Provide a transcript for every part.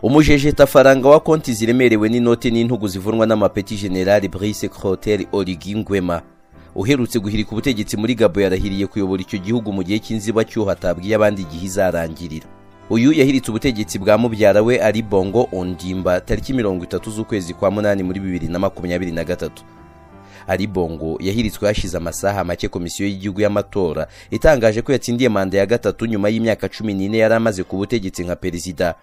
umujeje tafaranga wa konti ziremerewe n'inoti n'intugu zivunwa n'amapeti generali Brice Clotaire Oligui Nguema uherutse guhirika ubutegetsi muri Gabo yarahiriye kuyobora icyo gihugu mu gihe cy'inzibacyuho hatabwiye abandi igihe izarangirira uyu yahiritse ubutegetsi bwa mubyara we ari Bongo Ondimba tariki mirongo itatu z'ukwezi kwa munani muri bibiri na makumyabiri na gatatu ari Bongo yahiritswe hashize amasaha make komisiyo y'igihugu y'amatora itangaje ko yatsindiye manda ya gatatu nyuma y'imyaka cumi n'ine yari amaze ku butegetsi nka perezida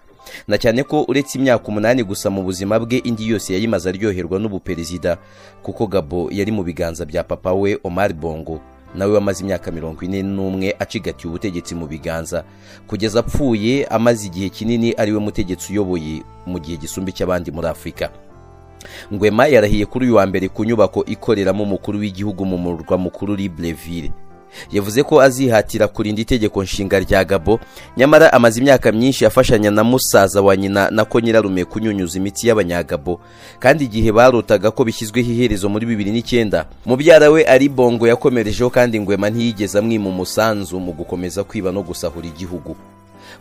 na cyane ko uretse imyaka umunani gusa mu buzima bwe indi yose yayimaze aryoherwa n'ubuperezida kuko gabo yari mu biganza bya papa we omar bongo nawe wamaze imyaka mirongo ine n'umwe acigatiye ubutegetsi mu biganza kugeza apfuye amaze igihe kinini ariwe mutegetsi uyoboye mu gihe gisumba icy'abandi muri afurika ngwema yarahiye kuri uyu wa mbere ku nyubako ikoreramo umukuru w'igihugu mu murwa mukuru libreville yavuze ko azihatira kurinda itegeko nshinga rya gabo nyamara amaze imyaka myinshi afashanya na musaza wa nyina na ko nyirarume kunyunyuza imitsi y'abanyagabo kandi igihe barotaga ko bishyizweho iherezo muri bibiri n'icyenda mubyara we ari bongo yakomerejeho kandi ngwema ntiyigeze amwima umusanzu mu gukomeza kwiba no gusahura igihugu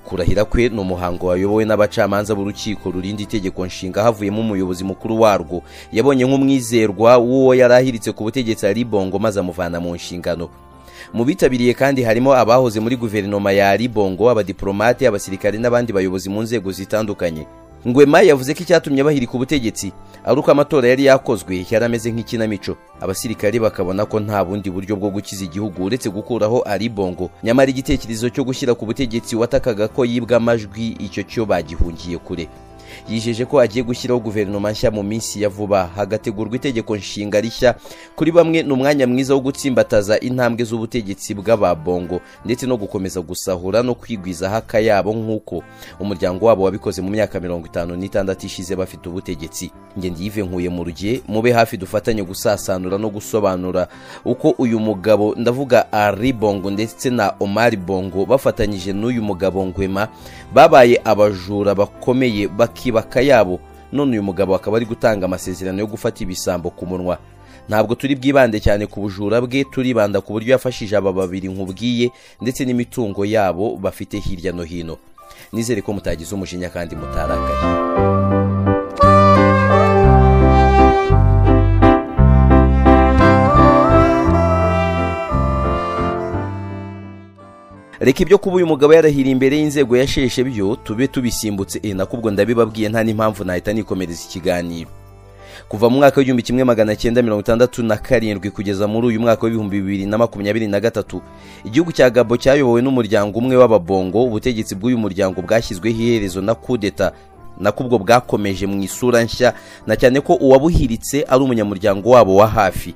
kurahira kwe ni umuhango wayobowe n'abacamanza b'urukiko rurinda itegeko nshinga havuyemo umuyobozi mukuru warwo yabonye nk'umwizerwa w'uwo yari ahiritse ku butegetsi ari bongo maze amuvana mu nshingano mu bitabiriye kandi harimo abahoze muri guverinoma ya Bongo abadiplomate abasirikare n'abandi bayobozi mu nzego zitandukanye ngwema yavuze ko icyatumye bahirika ubutegetsi ari uko amatora yari yakozwe yari ameze nk'ikinamico abasirikare bakabona ko nta bundi buryo bwo gukiza igihugu uretse gukuraho Bongo nyamara igitekerezo cyo gushyira ku butegetsi watakaga ko yibwa amajwi icyo cyo bagihungiye kure yijeje ko agiye gushyiraho guverinoma nshya mu minsi ya vuba hagategurwa itegeko nshinga rishya kuri bamwe ni umwanya mwiza wo gutsimbataza intambwe z'ubutegetsi bw'ababongo ndetse no gukomeza gusahura no kwigwizaho akayabo nk'uko umuryango wabo wabikoze mu myaka mirongo itanu n'itandatu ishize bafite ubutegetsi ngende yive nkuye mu rugiye mube hafi dufatanye gusasanura no gusobanura uko uyu mugabo ndavuga ari bongo ndetse na omari bongo bafatanyije n'uyu mugabo ngwema babaye abajura bakomeye bak bakibaka yabo none uyu mugabo akaba ari gutanga amasezerano yo gufata ibisambo ku munwa ntabwo turi bwibande cyane ku bujura bwe turibanda ku buryo yafashije aba babiri nkubwiye ndetse n'imitungo yabo bafite hirya no hino nizere ko mutagize umujinya kandi mutarakaye reka ibyo kuba uyu mugabo yarahira imbere y'inzego yasheshe byo tube tubisimbutse e nakubwo ndabibabwiye nta n'impamvu nahita nikomereza ikiganiro kuva mu mwaka w'igihumbi kimwe magana cyenda mirongo itandatu na karindwi kugeza muri uyu mwaka w'ibihumbi bibiri na makumyabiri na gatatu igihugu cya gabo cyayobowe n'umuryango umwe w'ababongo ubutegetsi bw'uyu muryango bwashyizweho iherezo na kudeta nakubwo bwakomeje mu isura nshya na cyane ko uwabuhiritse ari umunyamuryango wabo wa hafi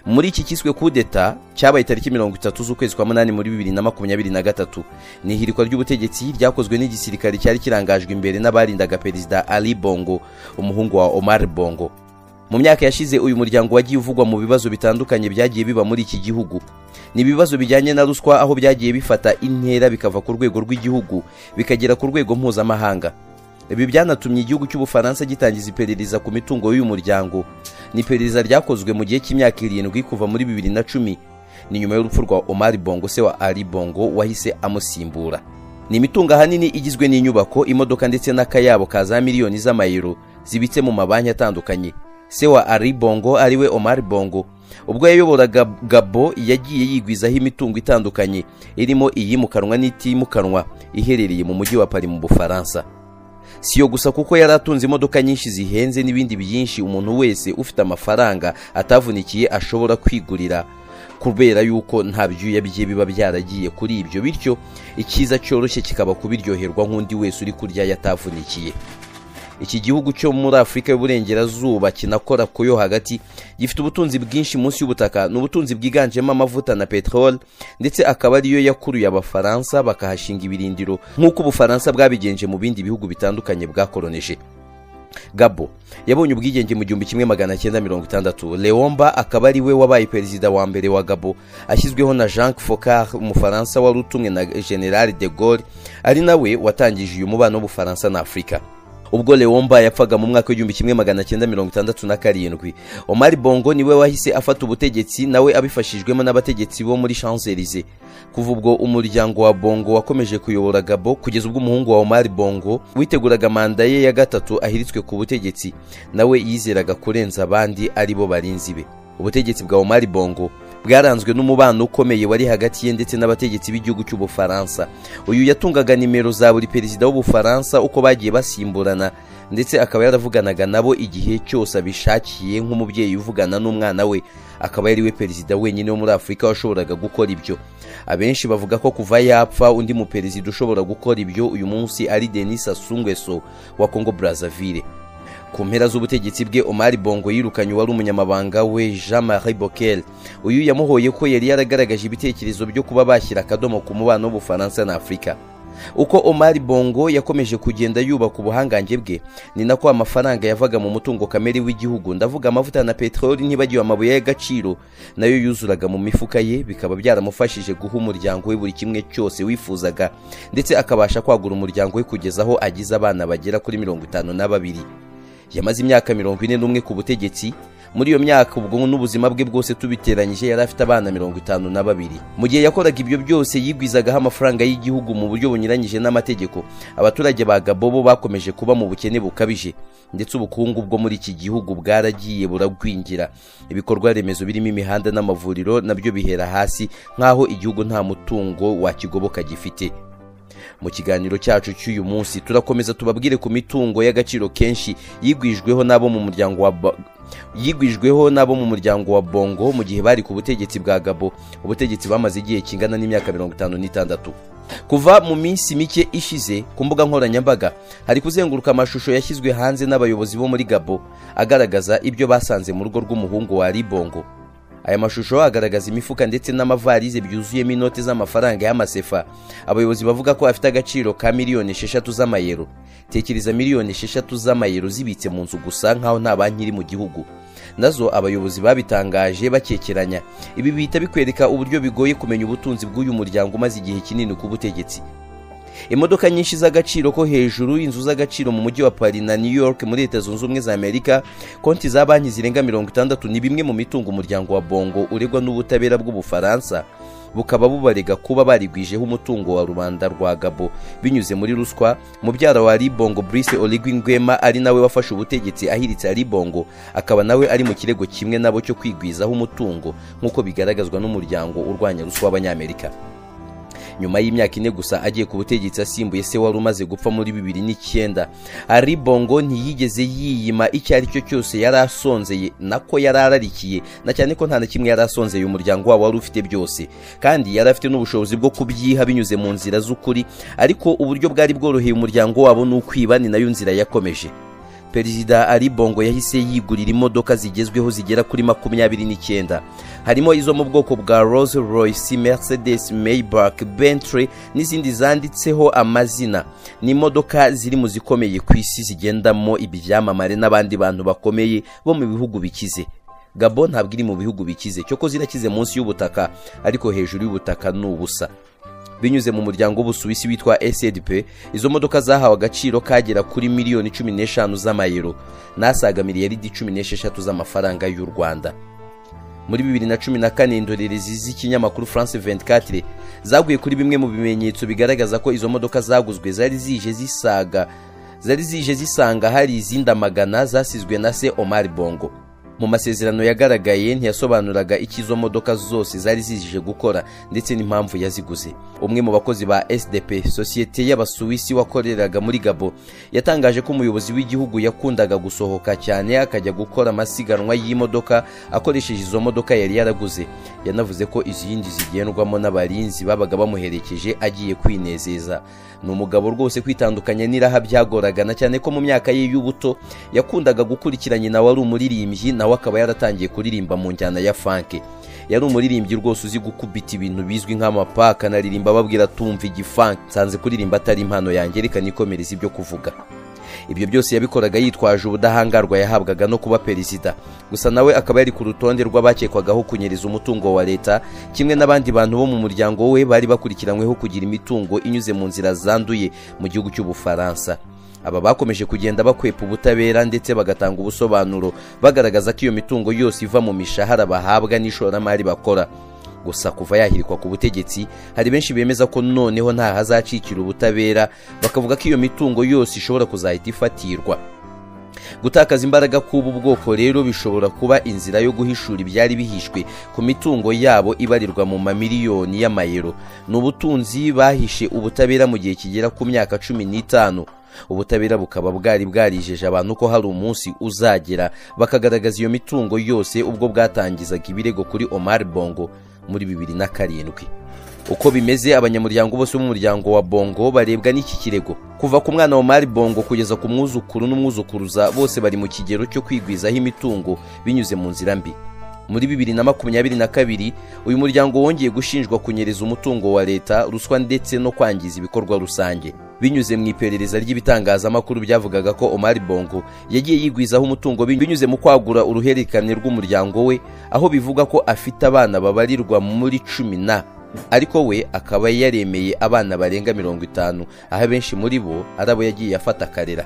muri iki kiswe kudeta cyabaye tariki mirongo itatu z'ukwezi kwa munani muri bibiri na makumyabiri na gatatu ni ihirikwa ry'ubutegetsi ryakozwe n'igisirikare cyari kirangajwe imbere n'abarindaga perezida ali bongo umuhungu wa omar bongo mu myaka yashize uyu muryango wagiye uvugwa mu bibazo bitandukanye byagiye biba muri iki gihugu ni ibibazo bijyanye na ruswa aho byagiye bifata intera bikava ku rwego rw'igihugu bikagera ku rwego mpuzamahanga ibi byanatumye igihugu cy'ubufaransa gitangiza iperereza ku mitungo y'uyu muryango ni iperereza ryakozwe mu gihe cy'imyaka irindwi kuva muri bibiri na cumi ni nyuma y'urupfu rwa omari bongo se wa ari bongo wahise amusimbura ni imitungo ahanini igizwe n'inyubako imodoka ndetse n'akayabo ka za miliyoni z'amayero zibitse mu mabanki atandukanye se wa ari bongo ariwe omari bongo ubwo yayoboraga gabo yagiye yigwizaho imitungo itandukanye irimo iyimukanwa n'itimukanwa iherereye mu mujyi wa pari mu bufaransa si yo gusa kuko yari atunze imodoka nyinshi zihenze n'ibindi byinshi umuntu wese ufite amafaranga atavunikiye ashobora kwigurira kubera yuko nta byuya bye biba byaragiye kuri ibyo bityo icyiza cyoroshye kikaba kubiryoherwa nk'undi wese uri kurya yatavunikiye iki gihugu cyo muri afurika y'uburengerazuba kinakora ku yo hagati gifite ubutunzi bwinshi munsi y'ubutaka ni ubutunzi bwiganjemo amavuta na peteroli ndetse akaba ariyo yakuruye abafaransa bakahashinga ibirindiro nk'uko ubufaransa bwabigenje mu bindi bihugu bitandukanye bwakoroneje gabo yabonye ubwigenge mu gihumbi kimwe magana cyenda mirongo itandatu leomba akaba ari we wabaye perezida wa mbere wa gabo ashyizweho na jean focard umufaransa wari utumwe na general de gaulle ari nawe watangije uyu mubano w'ubufaransa na afurika ubwo leomba yapfaga mu mwaka w'igihumbi kimwe magana cyenda mirongo itandatu na karindwi omari bongo niwe wahise afata ubutegetsi nawe abifashijwemo n'abategetsi bo muri shanzelize kuva ubwo umuryango wa bongo wakomeje kuyobora gabo kugeza ubwo umuhungu wa omari bongo witeguraga manda ye ya gatatu ahiritswe ku butegetsi nawe yizeraga kurenza abandi ari bo barinzi be ubutegetsi bwa omari bongo bwaranzwe n'umubano ukomeye wari hagati ye ndetse n'abategetsi b'igihugu cy'ubufaransa uyu yatungaga nimero za buri perezida w'ubufaransa uko bagiye basimburana ndetse akaba yaravuganaga nabo igihe cyose abishakiye nk'umubyeyi uvugana n'umwana we akaba yari we perezida wenyine wo muri afurika washoboraga gukora ibyo abenshi bavuga ko kuva yapfa undi muperezida ushobora gukora ibyo uyu munsi ari denis asungweso wa congo brazzaville ku mpera z'ubutegetsi bwe omari bongo yirukanye uwari umunyamabanga we jean marie bokel uyu yamuhoye ko yari yaragaragaje ibitekerezo byo kuba bashyira akadomo ku mubano w'ubufaransa na afurika uko omari bongo yakomeje kugenda yubaka ubuhangange bwe ni nako amafaranga yavaga mu mutungo kamere w'igihugu ndavuga amavuta na peteroli ntibagiwe amabuye y'agaciro nayo yuzuraga mu mifuka ye bikaba byaramufashije guha umuryango we buri kimwe cyose wifuzaga ndetse akabasha kwagura umuryango we kugeza aho agize abana bagera kuri mirongo itanu na babiri yamaze imyaka mirongo ine n'umwe ku butegetsi muri iyo myaka ubwo n'ubuzima bwe bwose tubiteranyije yari afite abana mirongo itanu na babiri mu gihe yakoraga ibyo byose yigwizagaho amafaranga y'igihugu mu buryo bunyuranyije n'amategeko abaturage ba gabo bo bakomeje kuba mu bukene bukabije ndetse ubukungu bwo muri iki gihugu bwaragiye buragwingira ibikorwa remezo birimo imihanda n'amavuriro nabyo bihera hasi nk'aho igihugu nta mutungo wakigoboka gifite mu kiganiro cyacu cy'uyu munsi turakomeza tubabwire ku mitungo y'agaciro kenshi yigwijweho n'abo mu muryango wa Ba- yigwijweho n'abo mu muryango wa bongo mu gihe bari ku butegetsi bwa gabo ubutegetsi bamaze igihe kingana n'imyaka mirongo itanu n'itandatu kuva mu minsi mike ishize ku mbuga nkoranyambaga hari kuzenguruka amashusho yashyizwe hanze n'abayobozi bo muri gabo agaragaza ibyo basanze mu rugo rw'umuhungu wa ribongo aya mashusho agaragaza imifuka ndetse n'amavarize byuzuyemo inoti z'amafaranga y'amasefa abayobozi bavuga ko afite agaciro ka miliyoni esheshatu z'amayero tekereza miliyoni esheshatu z'amayero zibitse mu nzu gusa nk'aho nta banki iri mu gihugu nazo abayobozi babitangaje bakekeranya ibi bihita bikwereka uburyo bigoye kumenya ubutunzi bw'uyu muryango umaze igihe kinini ku butegetsi imodoka nyinshi z'agaciro ko hejuru inzu z'agaciro mu mujyi wa paris na new york muri leta zunze ubumwe za amerika konti za banki zirenga mirongo itandatu ni bimwe mu mitungo umuryango wa bongo uregwa n'ubutabera bw'ubufaransa bukaba bubarega kuba barigwijeho umutungo wa rubanda rwa gabo binyuze muri ruswa mubyara wa ribongo brice oligui ngwema ari nawe wafashe ubutegetsi ahiritse ribongo akaba nawe ari mu kirego kimwe nabo cyo kwigwizaho umutungo nk'uko bigaragazwa n'umuryango urwanya ruswa w'abanyamerika nyuma y'imyaka ine gusa agiye ku butegetsi asimbuye se wari umaze gupfa muri bibiri n'icyenda ari bongo ntiyigeze yiyima icyo ari cyo cyose yari asonzeye nako yari ararikiye na cyane ko nta na kimwe yari asonzeye umuryango wabo wari ufite byose kandi yari afite n'ubushobozi bwo kubyiha binyuze mu nzira z'ukuri ariko uburyo bwari bworoheye umuryango wabo ni ukwiba ni nayo nzira yakomeje perezida ari bongo yahise yigurira imodoka zigezweho zigera kuri makumyabiri n'icyenda harimo izo mu bwoko bwa rose royce mercedes maybach bentley n'izindi zanditseho amazina ni imodoka ziri mu zikomeye ku isi zigendamo ibyamamare n'abandi bantu bakomeye bo mu bihugu bikize gabo ntabwo iri mu bihugu bikize cyoko zirakize munsi y'ubutaka ariko hejuru y'ubutaka ni ubusa binyuze mu muryango w'ubusuwisi witwa sdp izo modoka zahawe agaciro kagera kuri miliyoni cumi n'eshanu z'amayero n'asaga miliyaridi cumi n'esheshatu z'amafaranga y'u rwanda muri bibiri na cumi na kane indorerezi z'ikinyamakuru france 24 zaguye kuri bimwe mu bimenyetso bigaragaza ko izo modoka zaguzwe zari zije zisaga zari zije zisanga hari izindi amagana zasizwe na se omar bongo mu masezerano yagaragaye ntiyasobanuraga icyo izo modoka zose zari zizije gukora ndetse n'impamvu yaziguze umwe mu bakozi ba sdp sosiyete y'abasuwisi wakoreraga muri gabo yatangaje ko umuyobozi w'igihugu yakundaga gusohoka cyane akajya gukora amasiganwa y'imodoka akoresheje izo modoka yari yaraguze yanavuze ko izindi zigendwamo n'abarinzi babaga bamuherekeje agiye kwinezeza ni umugabo rwose kwitandukanya n'iraha byagoraga na cyane ko mu myaka ye y'ubuto yakundaga gukurikira nyina wari umuririmbyi nawe akaba yaratangiye kuririmba mu njyana ya fanke yari umuririmbyi rwose uzi gukubita ibintu bizwi nk'amapaka anaririmba ababwira tumva igifanke nsanze kuririmba atari impano yange reka nikomereze ibyo kuvuga ibyo byose yabikoraga yitwaje ubudahangarwa yahabwaga no kuba perezida gusa nawe akaba yari ku rutonde rw'abakekwagaho kunyereza umutungo wa leta kimwe n'abandi bantu bo mu muryango we bari bakurikiranyweho kugira imitungo inyuze mu nzira zanduye mu gihugu cy'ubufaransa aba bakomeje kugenda bakwepa ubutabera ndetse bagatanga ubusobanuro bagaragaza ko iyo mitungo yose iva mu mishahara bahabwa n'ishoramari bakora gusa kuva yahirikwa ku butegetsi hari benshi bemeza ko noneho nta hazacikira ubutabera bakavuga ko iyo mitungo yose ishobora kuzahita ifatirwa gutakaza imbaraga k'ubu bwoko rero bishobora kuba inzira yo guhishura ibyari bihishwe ku mitungo yabo ibarirwa mu mamiliyoni y'amayero ni ubutunzi bahishe ubutabera mu gihe kigera ku myaka cumi n'itanu ubutabera bukaba bwari bwarijeje abantu ko hari umunsi uzagera bakagaragaza iyo mitungo yose ubwo bwatangizaga ibirego kuri omar bongo muri bibiri na karindwi uko bimeze abanyamuryango bose b'umuryango wa bongo barebwa n'iki kirego kuva ku mwana wa mari bongo kugeza ku mwuzukuru n'umwuzukuruza bose bari mu kigero cyo kwigwizaho imitungo binyuze mu nzira mbi muri bibiri na makumyabiri na kabiri uyu muryango wongeye gushinjwa kunyereza umutungo wa leta ruswa ndetse no kwangiza ibikorwa rusange binyuze mu iperereza ry'ibitangazamakuru byavugaga ko omari bongo yagiye yigwizaho umutungo binyuze mu kwagura uruhererekane rw'umuryango we aho bivuga ko afite abana babarirwa muri cumi na ariko we akaba yaremeye abana barenga mirongo itanu aho abenshi muri bo ari abo yagiye afata akarera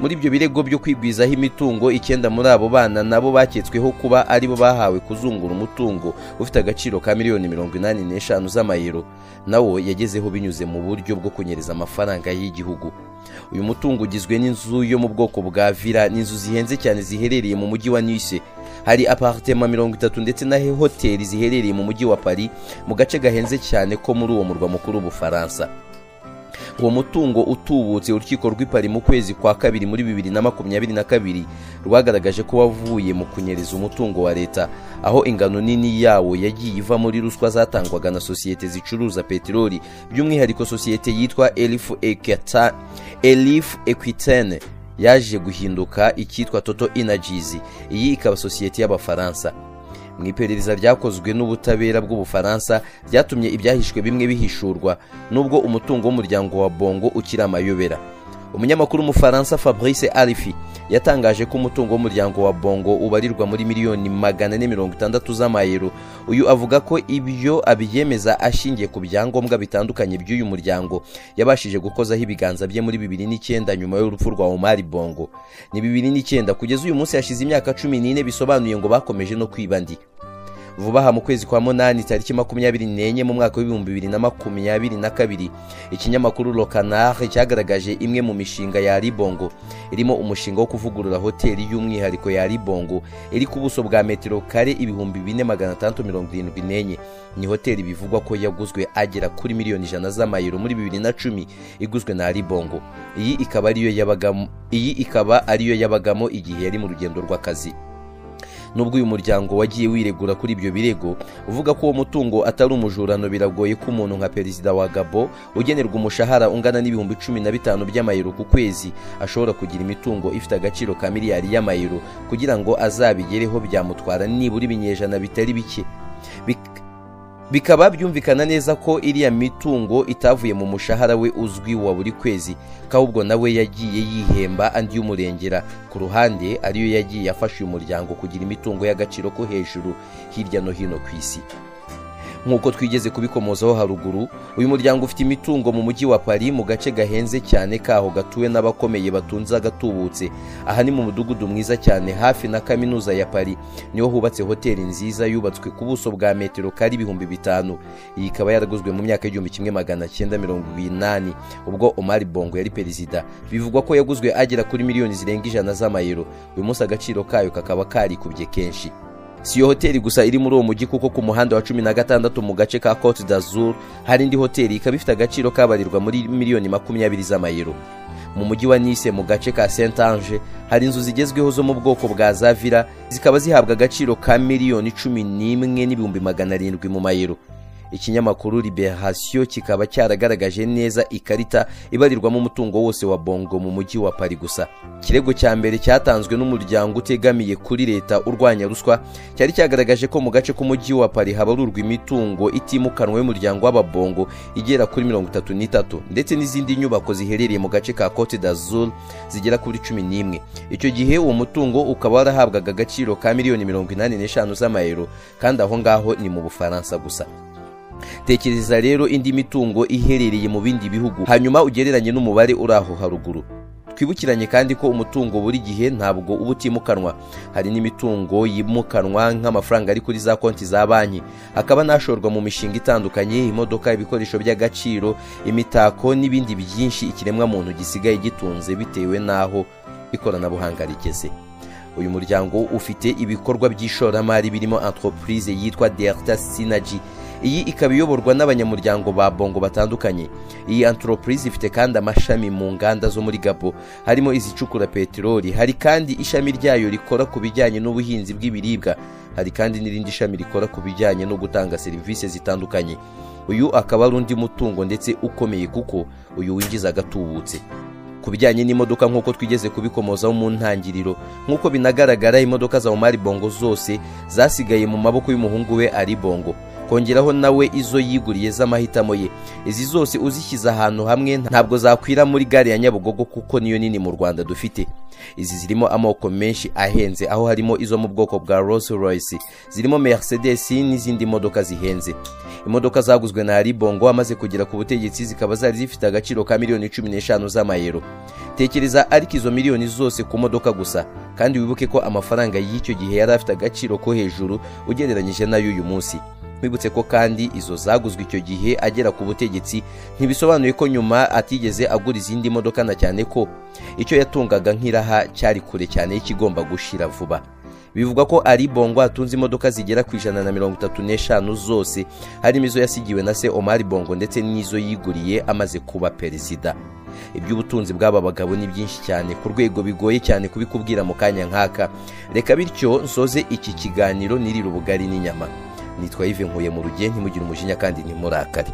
muri ibyo birego byo kwigwizaho imitungo icyenda muri abo bana nabo baketsweho kuba aribo bahawe kuzungura umutungo ufite agaciro ka miliyoni mirongo inani n'eshanu z'amayero nawo yagezeho binyuze mu buryo bwo kunyereza amafaranga y'igihugu uyu mutungo ugizwe n'inzu yo mu bwoko bwa vila n'inzu zihenze cyane ziherereye mu mujyi wa nice hari aparitema mirongo itatu ndetse na hoteli ziherereye mu mujyi wa paris mu gace gahenze cyane ko muri uwo murwa mukuru w'ubufaransa uwo mutungo utubutse urukiko rw'ipari mu kwezi kwa kabiri muri bibiri na makumyabiri na kabiri rwagaragaje ko wavuye mu kunyereza umutungo wa leta aho ingano nini yawo yagiye iva muri ruswa zatangwaga na sosiyete zicuruza peteroli by'umwihariko sosiyete yitwa elifu Equita- elifu ekwitene yaje guhinduka icyitwa toto inajizi iyi ikaba sosiyete y'abafaransa mu iperereza ryakozwe n'ubutabera bw'ubufaransa ryatumye ibyahishwe bimwe bihishurwa nubwo umutungo w'umuryango wa bongo ukiri amayobera umunyamakuru w'umufaransa fabrice arifi yatangaje ko umutungo w'umuryango wa bongo ubarirwa muri miliyoni magana ane mirongo itandatu z'amayero uyu avuga ko ibyo abyemeza ashingiye ku byangombwa bitandukanye by'uyu muryango yabashije gukozaho ibiganza bye muri bibiri n'icyenda nyuma y'urupfu rwa omari bongo ni bibiri n'icyenda kugeza uyu munsi hashize imyaka cumi n'ine bisobanuye ngo bakomeje no kwiba ndi vuba aha mu kwezi kwa munani tariki makumyabiri n'enye mu mwaka w'ibihumbi bibiri na makumyabiri na kabiri ikinyamakuru lokanare cyagaragaje imwe mu mishinga ya ribongo irimo umushinga wo kuvugurura hoteli y'umwihariko ya ribongo iri ku buso bwa metero kare ibihumbi bine magana atandatu mirongo irindwi n'enye ni hoteli bivugwa ko yaguzwe agera kuri miliyoni ijana z'amayero muri bibiri na cumi iguzwe na ribongo iyi ikaba ariyo yabagamo iyi ikaba ariyo yabagamo igihe yari mu rugendo rw'akazi nubwo uyu muryango wagiye wiregura kuri ibyo birego uvuga ko uwo mutungo atari umujurano biragoye ko umuntu nka perezida wa gabo ugenerwa umushahara ungana n'ibihumbi cumi na bitanu by'amayero ku kwezi ashobora kugira imitungo ifite agaciro ka miliyari y'amayero kugira ngo azabigereho byamutwara nibura ibinyejana bitari bike Bik- bikaba byumvikana neza ko iriya mitungo itavuye mu mushahara we uzwi wa buri kwezi ko ahubwo nawe yagiye yihemba andi y'umurengera ku ruhande ariyo yagiye afasha uyu muryango kugira imitungo y'agaciro ko hejuru hirya no hino ku isi nk'uko twigeze kubikomozaho haruguru uyu muryango ufite imitungo mu mujyi wa paris mu gace gahenze cyane kaho gatuwe n'abakomeye batunze agatubutse aha ni mu mudugudu mwiza cyane hafi na kaminuza ya paris niho hubatse hoteli nziza yubatswe ku buso bwa metero kari ibihumbi bitanu iyi ikaba yaraguzwe mu myaka y'igihumbi kimwe magana cyenda mirongo inani ubwo omar bongo yari perezida bivugwa ko yaguzwe agera kuri miliyoni zirenga ijana z'amayero uyu munsi agaciro kayo kakaba karikubye kenshi si iyo hoteli gusa iri muri uwo mujyi kuko ku muhanda wa cumi na gatandatu mu gace ka cote d'azur hari indi hoteli ikaba ifite agaciro kabarirwa muri miliyoni makumyabiri z'amayero mu mujyi wa nice mu gace ka saint ange hari inzu zigezweho zo mu bwoko bwa zavira zikaba zihabwa agaciro ka miliyoni cumi n'imwe n'ibihumbi magana arindwi mu mayero ikinyamakuru liberation kikaba cyaragaragaje neza ikarita ibarirwamo umutungo wose wa bongo mu mujyi wa pari gusa ikirego cya mbere cyatanzwe n'umuryango utegamiye kuri leta urwanya ruswa cyari cyagaragaje ko mu gace k'umujyi wa pari habarurwa imitungo itimukanwa y'umuryango w'ababongo igera kuri mirongo itatu n'itatu ndetse n'izindi nyubako ziherereye mu gace ka cote d'azur zigera kuri cumi n'imwe icyo gihe uwo mutungo ukaba warahabwaga agaciro ka miliyoni mirongo inani n'eshanu z'amayero kandi aho ngaho ni mu bufaransa gusa tekereza rero indi mitungo iherereye mu bindi bihugu hanyuma ugereranye n'umubare uri aho haruguru twibukiranye kandi ko umutungo buri gihe ntabwo uba utimukanwa hari n'imitungo yimukanwa nk'amafaranga ari kuri za konti za banki hakaba n'ashorwa mu mishinga itandukanye imodoka ibikoresho by'agaciro imitako n'ibindi byinshi ikiremwamuntu gisigaye gitunze bitewe n'aho ikoranabuhanga rigeze uyu muryango ufite ibikorwa by'ishoramari birimo entreprise yitwa delta synergy iyi ikaba iyoborwa n'abanyamuryango ba bongo batandukanye iyi entreprise ifite kandi amashami mu nganda zo muri gabo harimo izicukura peteroli hari kandi ishami ryayo rikora ku bijyanye n'ubuhinzi bw'ibiribwa hari kandi n'irindi shami rikora ku bijyanye no gutanga serivisi zitandukanye uyu akaba ari undi mutungo ndetse ukomeye kuko uyu winjiza agatubutse ku bijyanye n'imodoka nk'uko twigeze kubikomozaho mu ntangiriro nk'uko binagaragara imodoka za umari bongo zose zasigaye mu maboko y'umuhungu we ari bongo kongeraho nawe izo yiguriye z'amahitamo ye izi zose uzishyize ahantu hamwe ntabwo zakwira muri gare ya nyabugogo kuko niyo nini mu rwanda dufite izi zirimo amoko menshi ahenze aho harimo izo mu bwoko bwa rolls royce zirimo mercedes n'izindi modoka zihenze imodoka zaguzwe na haribongo amaze kugera ku butegetsi zikaba zari zifite agaciro ka miliyoni cumi n'eshanu z'amayero tekereza ariko izo miliyoni zose ku modoka gusa kandi wibuke ko amafaranga y'icyo gihe yari afite agaciro ko hejuru ugereranyije n'ay'uyu munsi twibutse ko kandi izo zaguzwe icyo gihe agera ku butegetsi ntibisobanuye ko nyuma atigeze agura izindi modoka na cyane ko icyo yatungaga nk'iraha cyari kure cyane y'ikigomba gushira vuba bivugwa ko ari bongo atunze imodoka zigera ku ijana na mirongo itatu n'eshanu zose harimo izo yasigiwe na se omari bongo ndetse n'izo yiguriye amaze kuba perezida iby'ubutunzi bw'aba bagabo ni byinshi cyane ku rwego bigoye cyane kubikubwira mu kanya nk'aka reka bityo nsoze iki kiganiro nirira ubugari n'inyama nitwa ive nkuye mu rugendo ntimugire umujinya kandi ntimurakare